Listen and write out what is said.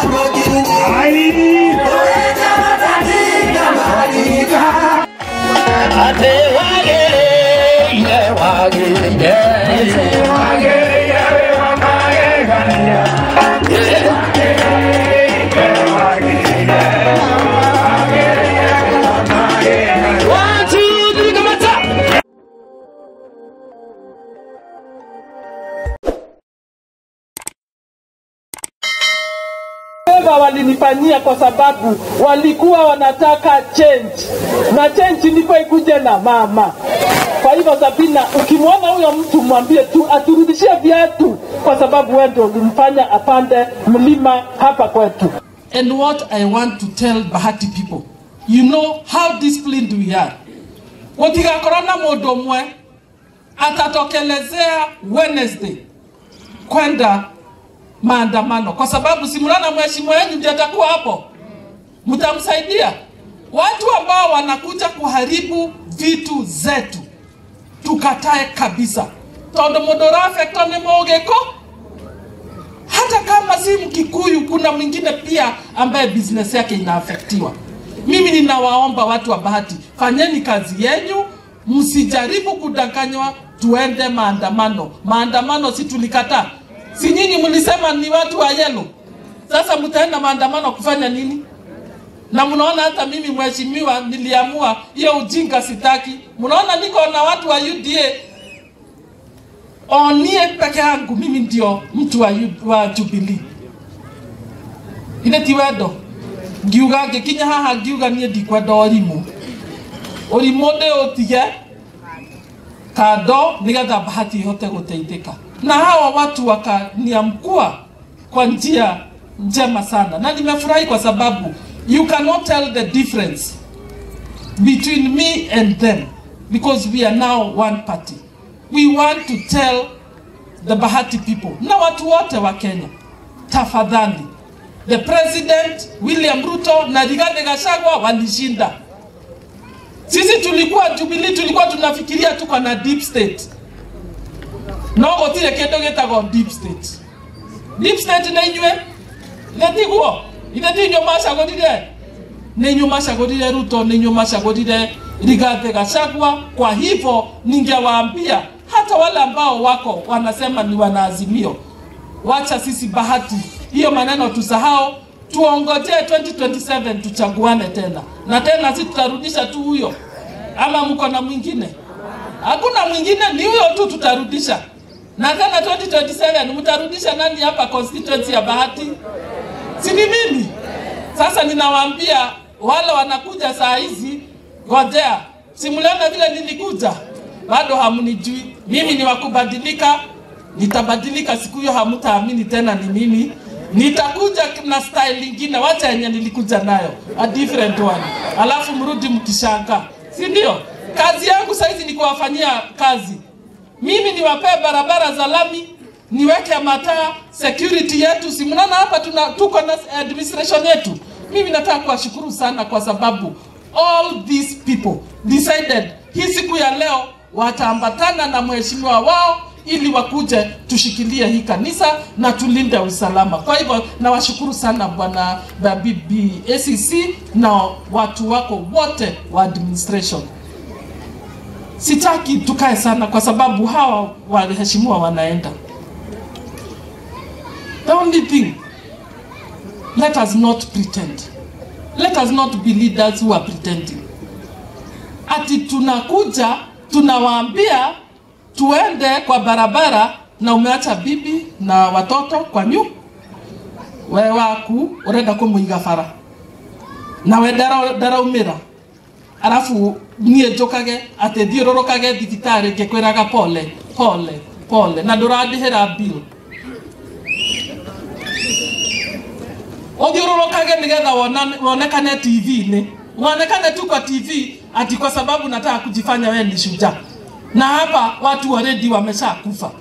Wema walinifanyia kwa sababu walikuwa wanataka change, na change ilikuwa ikuje na mama. Kwa hivyo Sabina, ukimwona huyo mtu mwambie tu aturudishie viatu, kwa sababu wewe ndio ulimfanya apande mlima hapa kwetu. And what I want to tell Bahati people, you know how disciplined we are. Gutigakorwo na mundu umwe atatokelezea Wednesday kwenda maandamano, kwa sababu simulana mheshimiwa wenu ndiye atakuwa hapo, mtamsaidia. Watu ambao wanakuja kuharibu vitu zetu tukatae kabisa, tondu mundu urafektwo ni mugiko hata kama si Mkikuyu, kuna mwingine pia ambaye business yake inaafektiwa. Mimi ninawaomba watu wa Bahati, fanyeni kazi yenyu, msijaribu kudanganywa. Tuende maandamano. Maandamano si tulikataa? Si nyinyi mlisema ni watu wa yelo? Sasa mtaenda maandamano kufanya nini? Na mnaona hata mimi mheshimiwa, niliamua hiyo ujinga sitaki. Mnaona niko na watu wa UDA onie peke yangu mimi ndio mtu wa, U- wa Jubilee. Ine ti wendo ngiuga ngikinya haha ngiuga nie ndikwenda ũrimũ ũrimũ ndĩ ũtige kando nigetha bahati ihote gũteithĩka na hawa watu wakaniamkua kwa njia njema sana na nimefurahi kwa sababu you cannot tell the difference between me and them because we are now one party we want to tell the Bahati people na watu wote wa Kenya, tafadhali, the president William Ruto na Rigathi Gachagua walishinda. Sisi tulikuwa Jubilee, tulikuwa tunafikiria tuko na deep state, no gutire kindu gitagwo deep state. Deep state nĩ inyuĩ ithe tiguo ithe ti inyuĩ macagũrire nĩ inyuĩ macagũrire Ruto, nĩ inyuĩ macagũrire Rigathi Gachagua. Kwa hivyo ningewaambia hata wale ambao wako wanasema ni wanaazimio, wacha sisi Bahati hiyo maneno tusahau, tuongojee 2027 tuchaguane tena na tena, si tutarudisha tu huyo, ama mko na mwingine? Hakuna mwingine, ni huyo tu tutarudisha. Na tena 2027 mtarudisha nani hapa constituency ya Bahati? Si ni mimi? Sasa ninawaambia wale wanakuja saa hizi, ngojea, simuliona vile nilikuja, bado hamnijui. Mimi ni wakubadilika, nitabadilika siku hiyo, hamtaamini tena ni mimi. Nitakuja na style ingine, wacha yenye nilikuja nayo, a different one, alafu mrudi mkishanga, si ndio? Kazi yangu saizi ni kuwafanyia kazi. Mimi niwapee barabara za lami, niweke mataa, security yetu. Si mnaona hapa tuna tuko na administration yetu. Mimi nataka kuwashukuru sana kwa sababu all these people decided hii siku ya leo wataambatana na mheshimiwa wao ili wakuje tushikilie hii kanisa na tulinde usalama. Kwa hivyo nawashukuru sana bwana Babibi ACC na watu wako wote wa administration. Sitaki tukae sana kwa sababu hawa waheshimiwa wanaenda. The only thing, let us not pretend. Let us not be leaders who are pretending. Ati tunakuja tunawaambia tuende kwa barabara na umeacha bibi na watoto kwa nyu we waku urenda kumuiga bara nawe ndara- ndaraumĩra arabu niĩ njũkage atĩ thiũrũrũkage thibitarĩ ngĩkwĩraga pole pole pole na ndũrandĩhĩra bill uthiururukage nigetha wona- wonekane TV-inĩ wonekane tu kwa TV ati kwa sababu nataka kujifanya wewe ni shujaa, na hapa watu already wameshakufa.